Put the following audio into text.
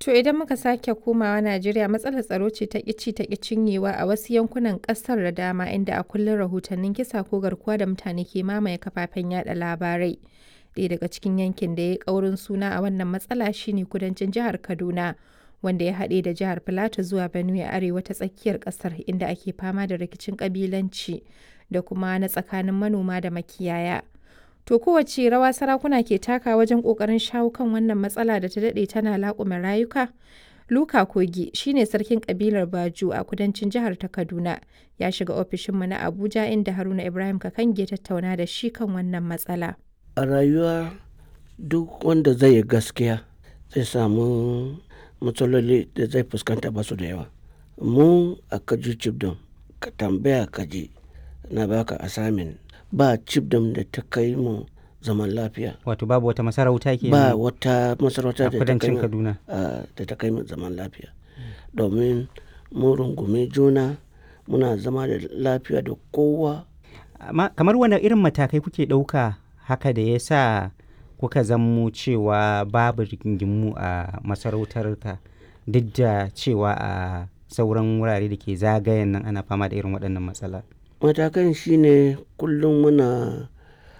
To idan muka sake komawa Najeriya matsalar tsaro ce ta ƙici ta cinyewa a wasu yankunan ƙasar da dama inda a kullum rahotannin kisa ko garkuwa da mutane ke mamaye kafafen yada labarai. Ɗaya daga cikin yankin da ya ƙaurin suna a wannan matsala shine kudancin jihar Kaduna wanda ya haɗe da jihar Filato zuwa Benue arewa ta tsakiyar ƙasar inda ake fama da rikicin ƙabilanci da kuma na tsakanin manoma da makiyaya. To kowace rawa sarakuna ke taka wajen ƙoƙarin shawo kan wannan matsala da ta daɗe tana laƙume rayuka? Luka Kogi shine sarkin ƙabilar Baju a kudancin jihar ta Kaduna ya shiga ofishinmu na Abuja inda Haruna Ibrahim Kakange tattauna da shi kan wannan matsala. A rayuwa duk wanda zai yi gaskiya zai samu matsaloli da zai fuskanta ba su da yawa. Mu a Kaju Chibdom ka tambaya kaji na baka assignment ba Chibdom da ta kai mu zaman lafiya. Wato babu wata masarauta ke Ba wata masarauta a da ta kai kudancin mu Kaduna. a- da ta kai mu zaman lafiya. Domin mun rungumi juna muna zama da lafiya da kowa. Amma kamar wani irin matakai kuke ɗauka haka da ya sa kuka zammo cewa babu rigingimu a masarautarka duk da cewa a sauran wurare da ke zagayen nan ana fama da irin waɗannan matsala. Matakan shine kullum muna